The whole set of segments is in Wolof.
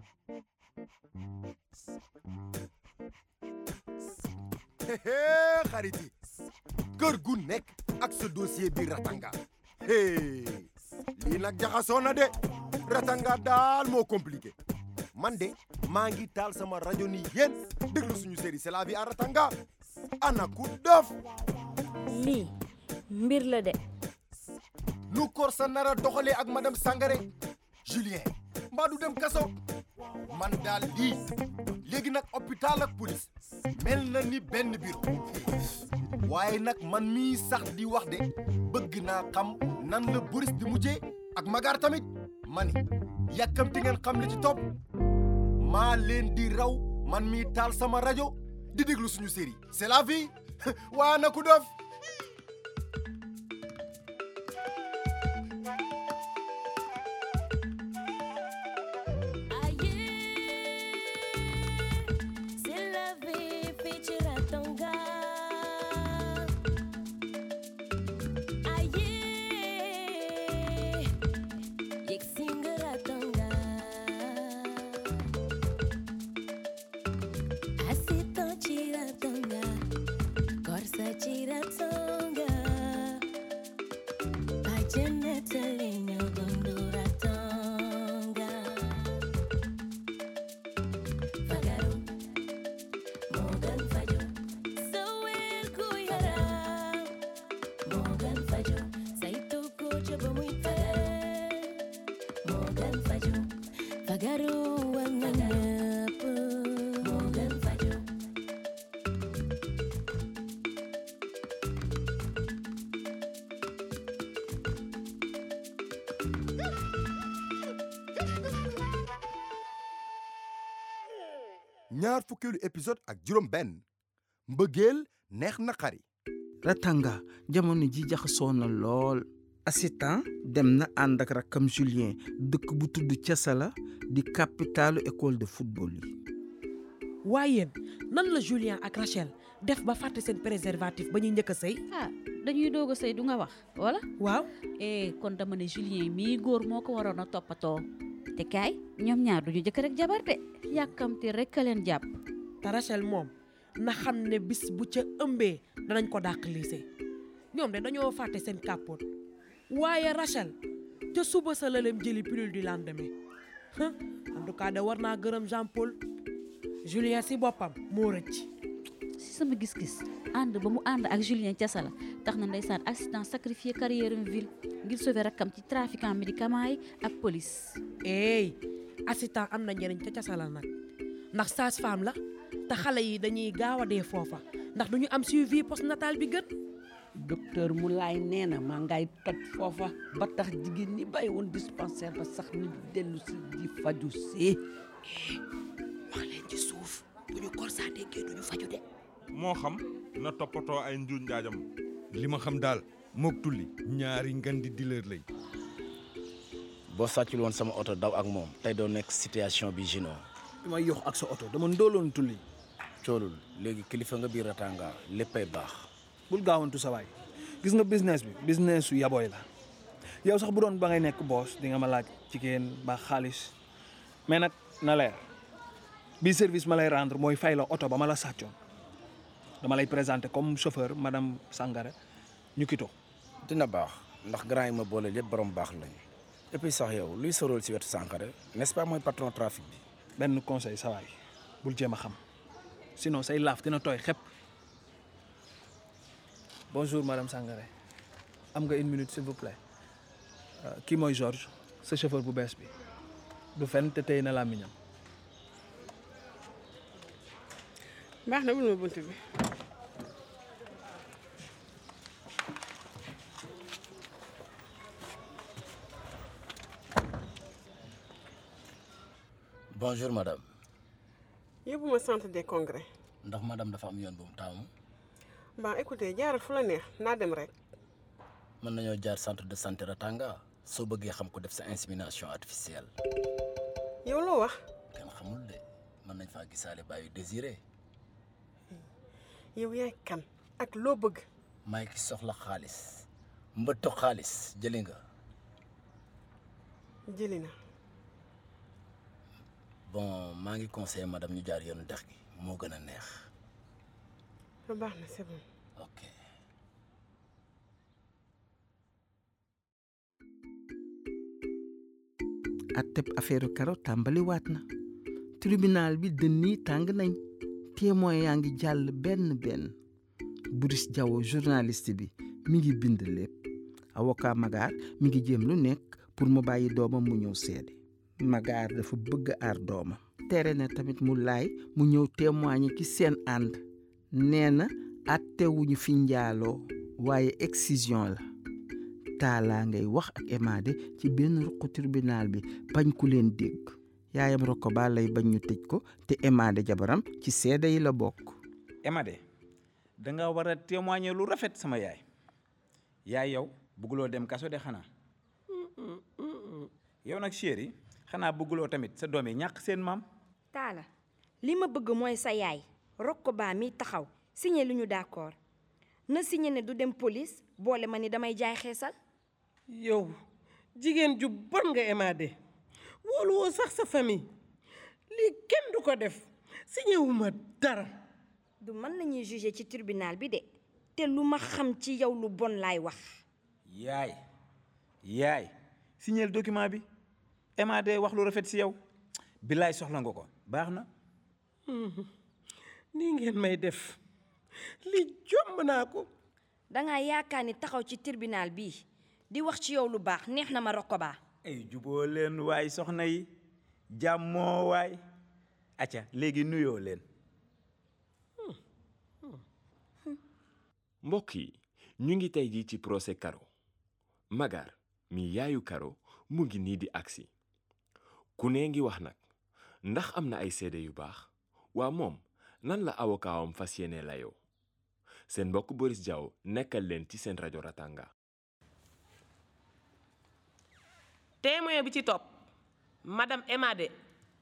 hee xarit yi kër gu nekk ak sa dossier bi ratanga hee lii nag jaxasoo na de ratanga daal moo compliqué man de maa ngi taal sama rajo ni yéen déglu suñu série c'est la vie à ratanga ana ku dof lii mbir la de nu kor sa nara doxalee ak madame Sangaré Julien mbaa du dem kaso man daal lii léegi nag hôpital ak police mel na ni benn bureau waaye nag man mii sax di wax de bëgg naa xam nan la Boris di mujjee ak Magar tamit mani yàkkamti ngeen xam li ci topp maa leen di raw man mii taal sama rajo di déglu suñu série c'est la vie waa na ku dof C'est la vie, fii ci Ratanga. Aye, yegg si nga Ratanga. Assistant ci Ratanga, Korsa ci Ratanga. Bàjjen nettali ñoo gundu Ratanga. Fagaru Morgan Fajo Sowel ku yaram Morgan Fajo saytu ko ca ba muy fagar Morgan Fajo Fagaru war na ñëpp Morgan Fajo ñaar fukkeelu épisode ak juróom benn mbëggeel neex na xari Ratanga jamono ji jaxasoo na lool assistant dem na ànd ak rakkam Julien dëkk bu tudd Casala di capitalu école de football yi waaye yéen nan la Julien ak Rachel def ba fàtte seen préservatif ba ñuy njëkk a sëy ah dañuy doog a sëy du nga wax wala waaw eh kon dama ne Julien mii góor moo ko waroon a toppatoo te kaay ñoom ñaar duñu jëkk rek jabar de yàkkamti rek a leen jàpp te Rachel moom na xam ne bis bu ca ëmbee danañ ko dàq lycée ñoom de dañoo fàtte seen kàppoot waaye Rachel ca suba sa la leen jëli pilule du lendemain Hum, en tout cas de war naa gërëm Jean Paul Julien si boppam moo rëcc si sama gis-gis ànd ba mu ànd ak Julien Thiassala tax na ndeysaan accident sacrifié carrière en ville ngir sauver rakkam ci trafiquant médicament yi ak police eey assistant am na njëriñ ca casala nag ndax sage-femme la te xale yi dañuy gaaw a dee foofa ndax duñu am suivi postnatal bi gën docteur Moulay nee na maa ngay toj foofa ba tax jigéen ñi bàyyi woon dispensaire ba sax ñu dellu si di faju si wax leen ci suuf bu ñu korsaa déggee duñu faju de moo xam na toppatoo ay njuuj njaajam li ma xam daal mook tulli ñaari ngan di dealer lañ boo sàccul woon sama oto daw ak moom tey doo nekk situation bi gino bi may yox ak sa oto dama ndóoloon tulli coolul léegi kilifa nga biir Ratanga léppay baax bul gaawantu sa waay gis nga business bi business su yabooy la yow sax bu doon ba ngay nekk boss di nga ma laaj jigéen ba xaalis mais nag na leer bi service ma lay rendre mooy fay la oto ba ma la sàccoon dama lay présenter comme chauffeur madame Sangare ñu kito dina baax ndax grand yi ma boole lépp borom baax lañ et puis sax yow luy sorool si wetu Sankare n'est-ce pas mooy patron trafic bi benn conseil sa waay bul jéem a xam sinon say laaf dina tooy xepp bonjour madame Sangare am nga une minute s'il vous plaît Euh, kii mooy Georges sa chauffeur bu bees bi du fen te tey na làmmiñam baax na bul ma bunt bi bonjour madame yóbbu ma centre des congrès ndax madame dafa am yoon bu mu taamu bon écoutez jaaral fu la neex naa dem rek mën nañoo jaar centre de santé Ratanga soo bëggee xam ko def sa insémination artificielle yow loo wax kenn xamul de mën nañ faa gisaale bàyyi désiré yow yaay kan ak loo bëgg may ki soxla xaalis mbëtto xaalis jëli nga jëli na bon maa ngi conseillé madame ñu jaar yoonu dex gi moo gën a neex ba baax na c'est bon ok atteb affaire karo tàmbali waat na tribunal bi dënn yi tàng nañ témoin yaa ngi jàll benn benn Boris Diawo journaliste bi mi ngi bind lépp avocat Magaar mi ngi jéem lu nekk pour mu bàyyi doomam mu ñëw seede Magaar dafa bëgg aar doomam tere na tamit mu laay mu ñëw témoigner ci seen ànd nee na attewuñu fi njaaloo waaye excision la taalaa ngay wax ak Emade ci benn ruqu tribunal bi bañ ku leen dégg yaayam Rokoba lay bañ ñu tëj ko te Emade jabaram ci seede yi la bokk Emade da nga war a témoigner lu rafet sama yaay yaay yow bëgguloo dem kaso de xanaa yow nag chéri xanaa bëgguloo tamit sa doom yi ñàkk seen maam taala li ma bëgg mooy sa yaay Rokoba mi taxaw signé lu ñu d'accord na signé ne du dem police boole ma ni damay jaay xeesal yow jigéen ju bon nga Emade wóolu woo sax sa famille lii kenn du ko def signé wu ma dara du man la ñuy jugé ci tribunal bi de te lu ma xam ci yow lu bon laay wax yaay yaay signeel document bi Emade wax lu rafet si yow billaay soxla nga ko baax na nii ngeen may def li jomb naa ko dangaa yaakaar ni taxaw ci tribunal bii di wax ci yow lu baax neex na ma Rokoba ay juboo leen waay soxna yi jàmmoo waay acca léegi nuyoo leen mbokk yi ñu ngi tey jii ci procès Karo Magar mi yaayu Karo mu ngi nii di agsi ku ne ngi wax nag ndax am na ay seede yu baax waa moom nan la awokaawam fas yéene layoo seen mbokk Boris Diaw nekkal leen ci seen rajo Ratanga témoin bi ci topp madame Emade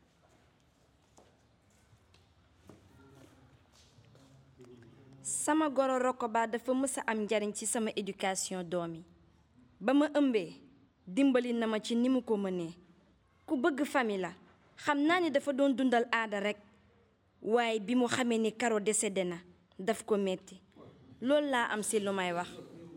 sama goro Rokoba dafa mës a am njariñ ci sama éducation doom yi ba ma ëmbee dimbali na ma ci ni mu ko mënee ku bëgg famille la xam naa ni dafa doon dundal aada rekk waaye bi mu xamee ni Karo décédé na daf ko metti loolu laa am si lu may wax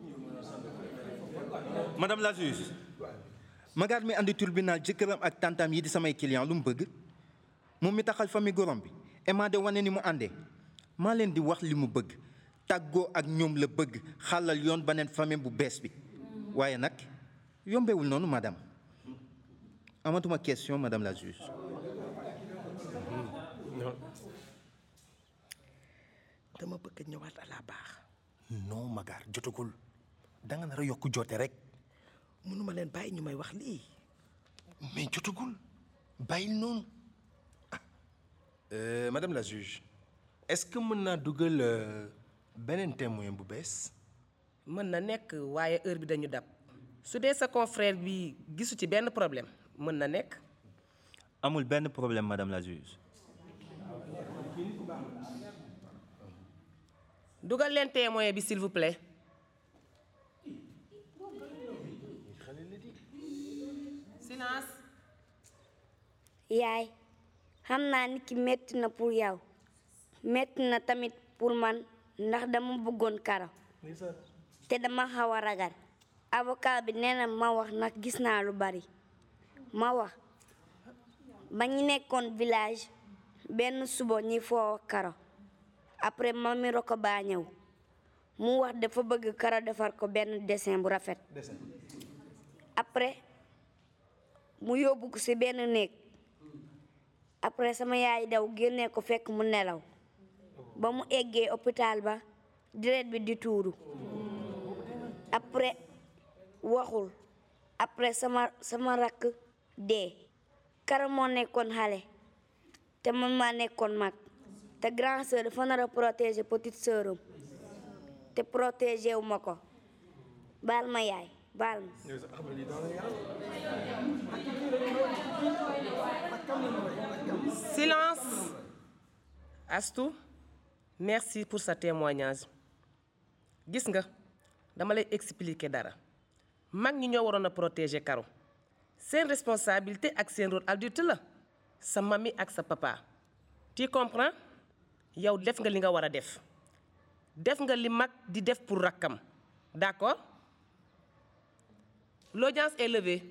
madame la juge Magar mi andi tribunal jëkkëram ak tantam yi di samay client lu mu bëgg moom mi taxal famille gorom bi Emade wane ni mu àndee maa leen di wax li mu bëgg tàggoo ak ñoom la bëgg xàllal yoon beneen famille bu bees bi waaye nag yombewul noonu madame amatuma question madame la juge dama bëgg ñëwaat à la baax non Magar jotagul da nga nar a yokk joote rek mënuma leen bàyyi ñu may wax lii mais jotagul bàyyil noonu Euh, madame la juge est-ce que mën naa dugal euh, beneen témoin bu bees mën na nekk waaye heure bi dañu dab su dee sa confrère bi gisu ci benn problème mën na nekk amul benn problème madame la juge dugal leen témoin bi s'il vous plaît silence yaay xam naa ni ki metti na pour yow metti na tamit pour man ndax dama bëggoon Karo te dama xaw a ragal avocat bi nee na ma wax nag gis naa lu bari ma wax ba ñu nekkoon village benn suba ñi foo Karo après mami Rokoba ñëw mu wax dafa bëgg Karo defar ko benn dessin bu rafet après mu yóbbu ko ci benn néeg après sama yaay daw génnee ko fekk mu nelaw ba mu eggee hôpital ba deret bi di tuuru après waxul après sama sama rakk dee Karo moo nekkoon xale te man maa nekkoon mag te grand sœur dafa nar a protéger petite sœuram te protéger wu ma ko baal ma yaay baal ma silence Astou merci pour sa témoignage gis nga dama lay expliquer dara mag ñi ñoo waroon a protéger Karo seen responsabilité ak seen rôle adulte la sa mami ak sa papa tu comprends yow def nga li nga war a def def nga li mag di def pour rakkam d'accord l'audience est levée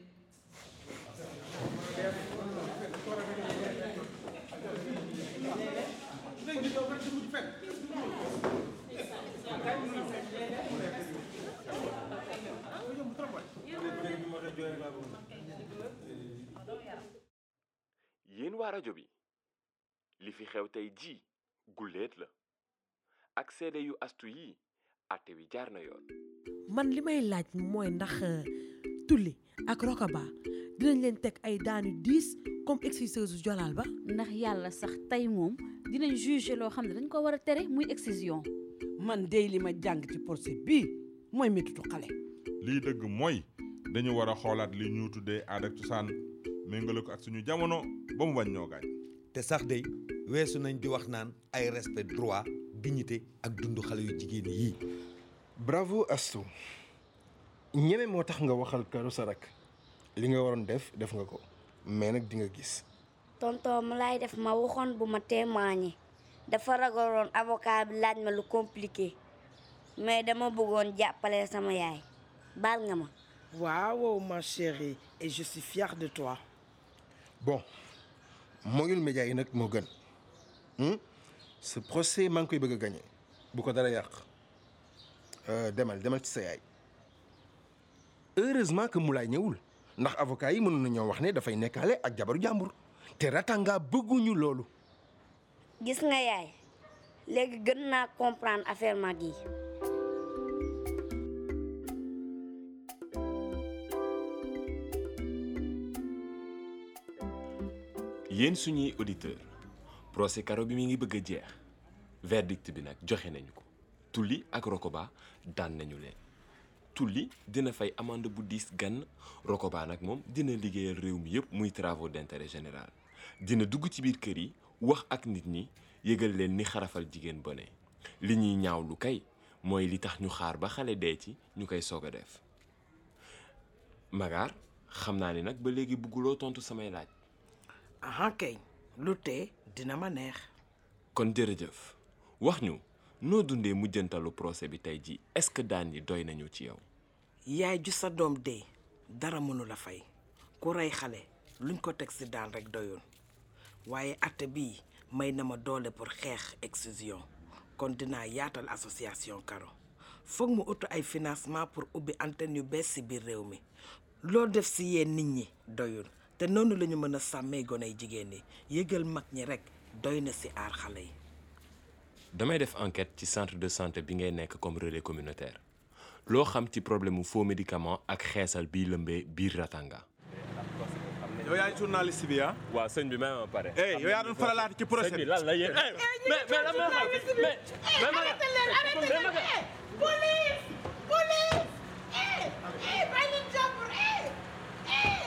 yéen waa rajo bi li fi xew tey ji guléet la ak seede yu astu yi àtte wi jaar na yoon man li may laaj mooy ndax euh, tulli ak rokaba dinañ leen teg ay daanu diis comme exciseuse jolaal ba ndax yàlla sax tey moom dinañ juger loo xam ne dañ ko war a tere muy excision man dey li ma jàng ci procès bii mooy métitu xale lii dëgg mooy dañu war a xoolaat li ñu tuddee aada ak cosaan méngale ko ak suñu jamono ba mu bañ ñoo gaañ te sax day weesu nañ di wax naan ay respect droit dignité ak dundu xale yu jigéen yii bravo Astou ñeme moo tax nga waxal karu sa rak li nga waroon def def nga ko mais nag di nga gis tonton mu lay def ma waxoon bu ma témoigner dafa ragaloon avocat bi laaj ma lu compliqué mais dama bëggoon jàppale sama yaay baal nga ma Waouh, ma chérie, et je suis fière de toi. bon moyul média yi nag moo gën hmm? ce procès maa ngi koy bëgg a gagné bu ko dara yàq Euh, demal demal ci sa yaay heureusement que Moulay ñëwul ndax avocat yi mënoon nañoo wax ne dafay nekkaale ak jabaru jàmbur te Ratanga bëgguñu loolu gis nga yaay léegi gën naa comprendre affaire mag yi yéen suñuy auditeur procès Karo bi mi ngi bëgg a jeex verdict bi nag joxe nañu ko tulli ak rokoba daan nañu leen tulli dina fay amende bu diis gann rokoba nag moom dina liggéeyal réew mi yépp muy travaux d'intérêt général dina dugg ci biir kër yi wax ak nit ñi yëgal leen ni xarafal jigéen bone li ñuy ñaaw lu kay mooy li tax ñu xaar ba xale dee ci ñu koy soog a def magaar xam naa ni nag ba léegi bugguloo tontu samay laaj Ah, kay, lu tee dina ma neex. kon jërëjëf wax ñu noo dundee mujjantalu procès bi tey ji est-ce que daan yi doy nañu ci yow yaay ju sa doom dee dara mënu la fay ku rey xale luñ ko teg si daan rek doyul waaye atte bii may na ma doole pour xeex excision kon dinaa yaatal association Karo foog mu utu ay financement pour ubbi antenne yu bees si biir réew mi loo def si yéen nit ñi doyul te noonu la ñu mën a sàmmee goney jigéen ñi yëgal mag ñi rek doy na si aar xale yi damay def enquête ci centre de santé bi ngay nekk comme relais communautaire loo xam ci problème mu faux médicament ak xeesal biy lëmbee biir Ratanga yow yaay journaliste bi ah. waaw sëñ bi may ma pare. eh yow yaa doon faralaat ci procès bi. lan la yéen. mais mais lan moo xam mais mais ma Arrêtez leen eh police police eh eh bàyyi leen jàmbur eh eh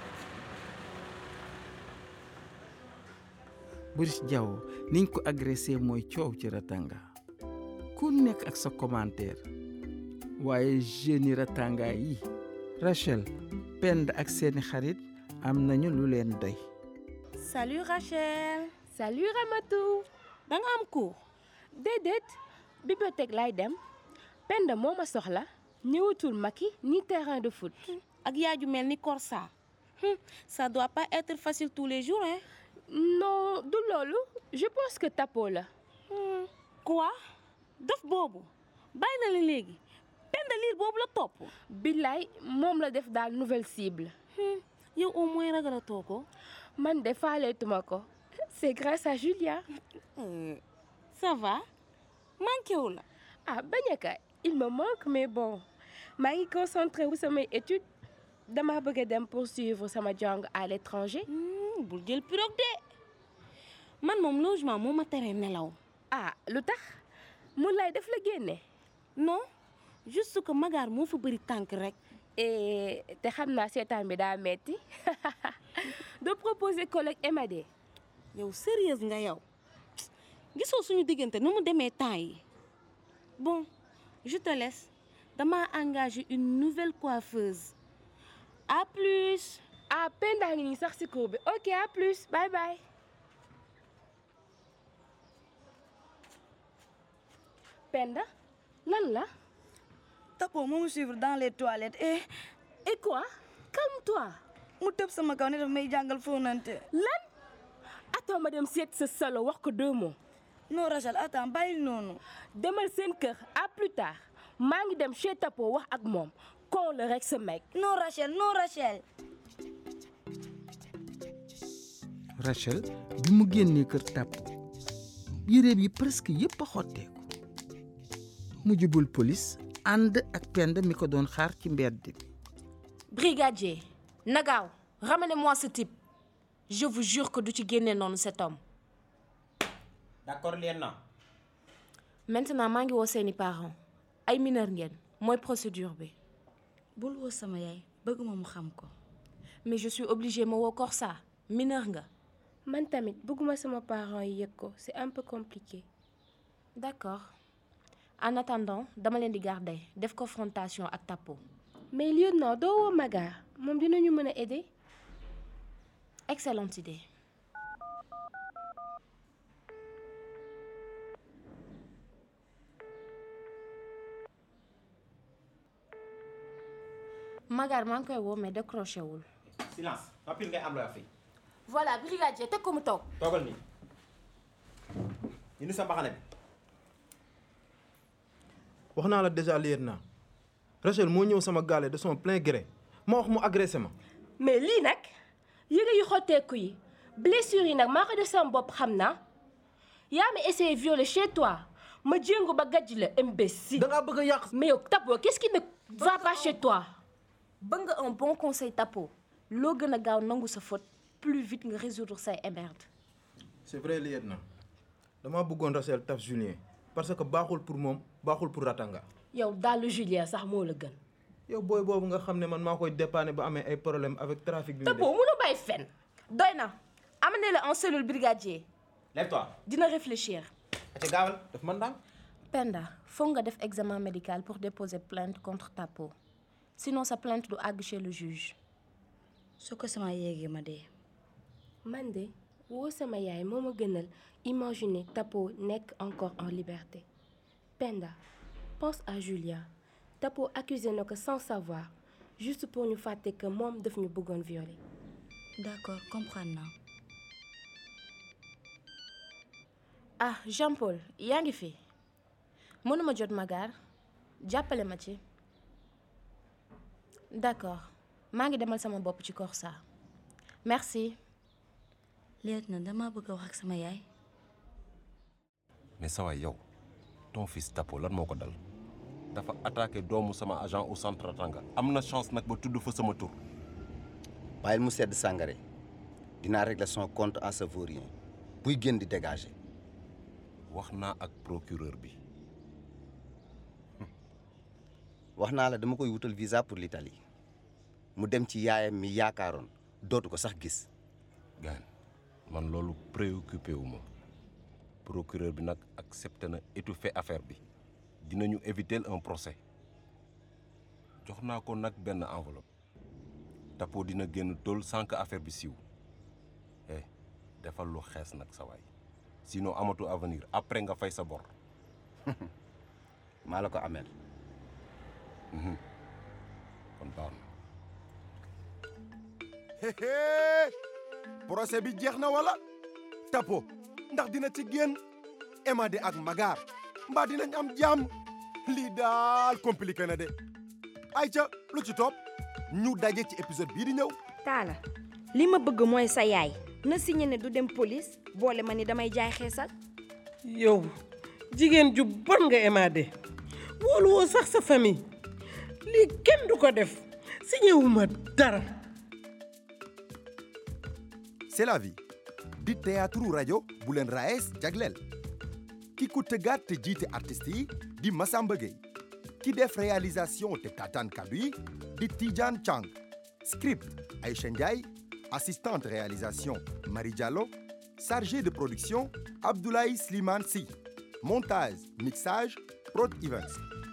Boris Diaw niñ ko agressé mooy coow ci Ratanga ku nekk ak sa commentaire waaye jeunes yi Ratanga yi Rachel Penda ak seeni xarit am nañu lu leen doy Salut Rachel. Salut Ramatou. da nga am cours. déedéet bibliothèque laay dem Penda moo ma soxla ñëwatul Maki ni terrain de foot. ak yaay ju mel ni Korsa. ça doit pas être facile tous les jours hein. non du loolu je pense que tapo la. quoi dof boobu bàyyi na la léegi Penda liir boobu la topp. billaay moom la def daal nouvelle cible. yow au moins ragalatoo ko. man de faaleetuma ko. c'est grâce à Julia. ça va manqué wu la. ah bañ a ka il me manque mais bon maa ngi concentré wu samay études dama bëgg a dem poursuivre sama jàng à l'étranger. bul jël pirogue de man moom logement moo ma tere nelaw. ah lu tax mun lay def la génne. non juste que magaar moo fa bëri tànk rek. te xam naa seetaan bi daa metti de proposer collègue Emadé. yow sérieuse nga yow gisoo suñu diggante nu mu demee temps yi bon je te laisse dama engagé une nouvelle coiffeuse à plus. ah Penda ngi nii sax si cour bi ok à plus bye bye. Penda lan la. Tapo moo me suivre dans les toilettes et. et quoi calme-toi. mu tëb sama kaw ne daf may jàngal fóonante. lan. attends ma dem seet sa salo wax ko deux mots. non Rachel attends bàyyil noonu. demal seen kër à plus tard maa ngi dem chez Tapo wax ak moom kon la rek sa mec. non Rachel non Rachel. Rachel bi mu génnee kër tàpp yéreem yi presque yépp a xotteeku mu jubul police ànd ak pend mi ko doon xaar ci mbedd bi Brigadier, Nagao, ramenez-moi ce type. Je vous jure que du ci génne noonu cet homme. d'accord lieutenant Maintenant maa ngi woo seeni parents ay mineur ngeen mooy procédure bi. bul woo sama yaay bëgguma mu xam ko. mais je suis obligée ma woo Corsa mineur nga. man tamit bëgguma sama parents yi yëg ko c'est un peu compliqué. d'accord en attendant dama leen di garder def confrontation ak Tapo. mais lieutenant doo woo Magar moom dinañu mën a aider. excellente idée. Magar maa ngi koy woo mais décroché wul. silence noppil ngay am looy wax fii voilà brigadier teg ko mu toog. toogal nii indi sa mbaxane bi wax naa la déjà lieutenant Rachel moo ñëw sama gaale de son plein gré ma wax mu agressé ma mais lii nag yére yu xotteeku yi blessure yi nag maa ko def sama bopp xam naa yaa ma essayé violer chez toi ma jéngu ba gàjj la imbécile. da ngaa bëgg a yàq. mais yow Tapo qu'est-ce qui ne va pas chez toi. bëgg nga un bon conseil Tapo loo gën a gaaw nangu sa faute plus vite nga résoudre say émerdes. c'est vrai lieutenant dama bëggoon Rachel taf Julien parce que baaxul pour moom baaxul pour Ratanga yow daal Julien sax moo la gën. yow booy boobu nga xam ne man maa koy dépanner ba amee ay problème avec trafic bi mu Tapo mënu bàyyi fen doy na amenez-le en cellule brigadier lève-toi dina réfléchir. aca gaawal daf man ndànk Penda foog nga def examen médical pour déposer plainte contre Tapo sinon sa plainte du àgg chez le juge. su ko sama yéegee ma dee. man de woo sama yaay moo ma gënal imaginer Tapo nekk encore en liberté Penda pense à Julia Tapo accusé na ko sans savoir juste pour ñu fàtte que moom daf ñu bëggoon violer. d'accord comprendre naa. ah Jean-Paul yaa ngi fi mënuma jot Magar jàppale ma ci d'accord maa ngi demal sama bopp ci Corsa merci. lieutenant dama bëgg a wax ak sama yaay. mais sa waay yow ton fils Tapo lan moo ko dal dafa attaqué doomu sama agent au centre Ratanga am na chance nag ba tudd fa sama tur bàyyil mu sedd Sangaré dinaa régler son compte à ce vaurien buy génn di dégager. wax naa ak procureur bi wax naa la dama koy wutal visa pour l'Italie mu dem ci yaayam mi yaakaaroon dootu ko sax gis. gaan man loolu préoccupé wu ma procureur bi nag accepté na étouffer affaire bi dinañu éviter un procès jox naa ko nag benn enveloppe Tapo dina génn tool sans que affaire bi siiw eh defal lu xees nag sa waay sinon amatu avenir après nga fay sa bor maa la ko ameel kon baax na Héhé procès bi jeex na wala Tapo ndax dina ci génn Emade ak Magar mbaa dinañ am jàmm lii daal compliqué na de ayca lu ci topp ñu daje ci épisode bii di ñëw Talla li ma bëgg mooy sa yaay na signé ne du dem police boole ma ni damay jaay xeesal yow jigéen ju bon nga Emade wóolu woo sax sa famille lii kenn du ko def signé wu ma dara c'est la vie di théâtre rajo bu leen raes jagleel ki ko tëggaat te jiite artistes yi di Massamba Gueye ki def réalisation te tataan kaddu yi di Tidiane Chang script Aïcha Ndiaye assistante réalisation Marie Diallo chargé de production Abdoulaye Slimane Sy montage mixage Prod Events